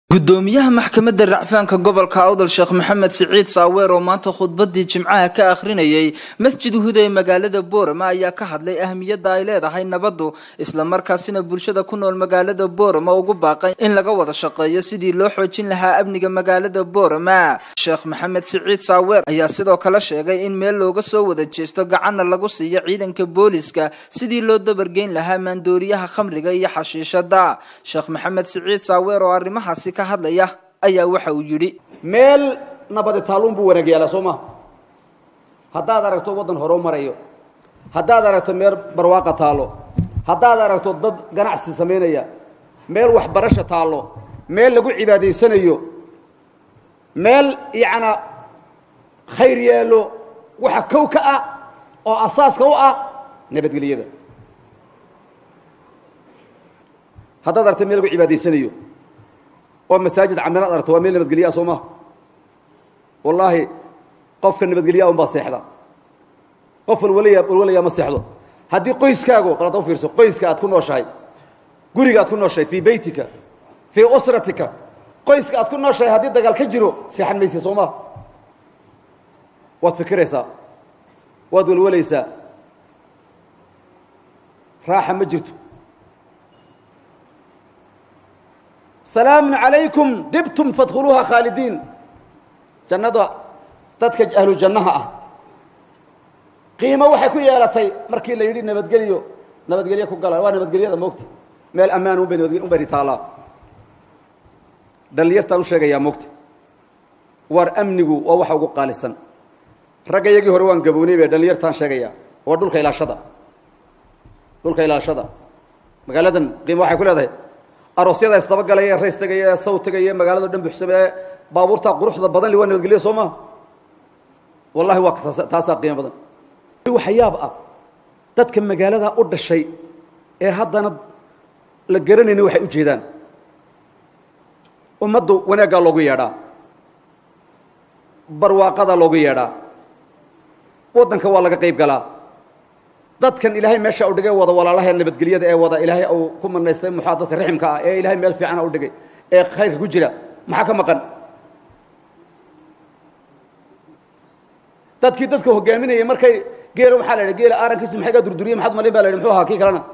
gudoomiyaha maxkamadda racfaanka gobolka awdal sheekh maxamed siciid saaweer oo maanta khudbadii jimcaha ka akhrinayay masjid huda ee magaalada boorama ayaa ka hadlay ahmiyadda ay leedahay nabaddu islamarkaasina bulshada ku nool magaalada boorama ugu baaqay in laga wada shaqeeyo sidii loo xoojin lahaa amniga magaalada boorama sheekh maxamed siciid saaweer ayaa sidoo kale sheegay in meel looga soo wada jeesto gacanna lagu siiyo ciidanka booliska sidii loo dabargeyn lahaa maandooriyaha khamriga iyo xashiishada sheekh maxamed siciid saaweer oo arrimahaasi ka hadlaya ayaa waxa uu yidhi meel nabadi taaluun buu wanaag yaalaa soo maha haddaad aragto waddan horeu marayo haddaad aragto meel barwaaqa taallo haddaad aragto dad ganacsi samaynaya meel waxbarasho taallo meel lagu cibaadaysanayo meel yacnaa khayr yaallo waxa kow ka ah oo asaaska u ah nabadgelyada haddaad aragto meel lagu cibaadaysanayo oo masaajid camiraad aragto waa meel nabadgelyaa soo maha wallaahi qofka nabadgelyaa un baa seexda qof walwalaya walwalayaa ma seexdo haddii qoyskaago balada u fiirso qoyska aad ku nooshahay guriga aad ku nooshahay fii beytika fii usratika qoyska aad ku nooshahay haddii dagaal ka jiro seexan maysa soo maha waad fikiraysaa waad walwalaysaa raaxa ma jirto salaamun calaykum dibtum fadkhuluuha khaalidiin jannada dadka ahlu jannaha ah qiimo waxay ku yeelatay markii la yidhi nabadgelyo nabadgelyo ku gala waa nabadgelyada moogta meel ammaan unbay nabadge un bani taallaa dhallinyartaan u sheegayaa moogta waar amnigu waa waxa ugu qaalisan ragga iyagii hore waan gabownay be dhallinyartaan sheegayaa waa dhulka ilaashada dhulka ilaashada magaaladan qiimo waxay ku leedahay aroosyada isdabagalaya ee rays tegaya ee saw tegaya magaalado dhan buuxsame ee baabuurtaa quruxda badan li waa nabadgelya soo maha wallahi waa taasaa qiimo badan waxyaab ah dadka magaalada u dhashay ee haddana la garanayna waxay u jeedaan ummaddu wanaaggaa loogu yeedhaa barwaaqadaa loogu yeedhaa waddanka waa laga qayb galaa dadkan ilaahay meesha u dhigay wada walaalaha nabadgelyada ee wada ilaahay uu ku manaystay muxaa dadka raximka ah ee ilaahay meel fiicana u dhigay ee khayrka ku jira maxaa ka maqan dadkii dadka hogaaminayay markay geela waxaa la idhi geela aarankiisi maxay ga durduriyey maxaad malin ba la yidhi muxuu ahaa kii kalena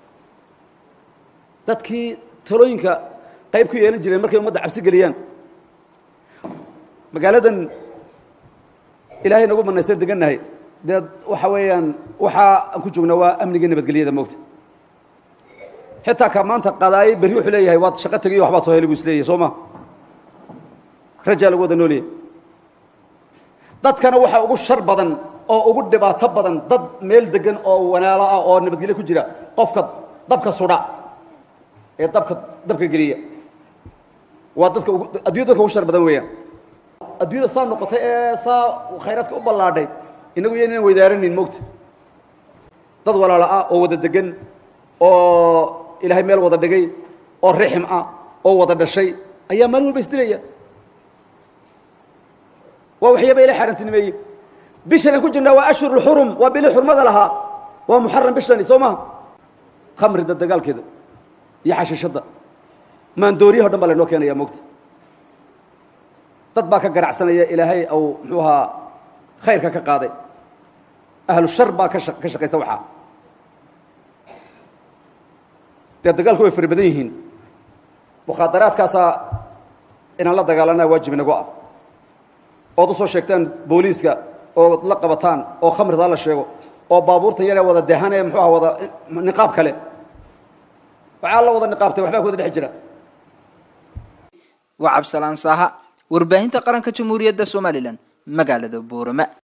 dadkii talooyinka qayb ku yeelan jireen markay ummadda cabsi geliyaan magaaladan ilaahay nagu manaystay degannahay dee waxa weeyaan waxaa aan ku joognaa waa amniga nabadgelyada moogta xitaa ka maanta qadaayay berri wuxuu leeyahay waad shaqo tegiyo waxbaad soo heli buu is leeyahay soo ma rajaa lagu wada noolyahay dadkana waxaa ugu shar badan oo ugu dhibaato badan dad meel degan oo wanaalo ah oo nabadgelyo ku jira qofka dabka sudha ee dabka dabka geliya waa dadka ugu addunya dadka ugu shar badan weeyaan adduunyada saa noqotay ee saa khayraadka u ballaadhay inagu yaynaan weydaaranin moogta dad walaalo ah oo wada degan oo ilaahay meel wada dhigay oo rixim ah oo wada dhashay ayaa maalin walba isdilaya waa waxyaaba ila xaaraantinimeeye bishan aan ku jirnaa waa ashhur lxurum waa bili xurmada lahaa waa muxaram bishani soo maha khamrida dagaalkeeda iyo xashiishadda maandooriyaho dhan baa laynoo keenaya moogta dad baa ka ganacsanaya ilaahay au muxuu ahaa khayrka ka qaaday ahlu shar baa ka ka shaqaysta waxaa dee dagaalku way fara badan yihiin mukhaadaraadkaasaa inaan la dagaalanaa waajib inagu ah ood u soo sheegtaan booliiska ood la qabataan oo khamridaa la sheego oo baabuurta yaree wada dehan ee muxuu aha wada niqaab kale waxaa la wada niqaabtay waxbaa ku wada dhex jira waa cabsalaan saaha warbaahinta qaranka jamhuuriyadda somalilan magaalada boorama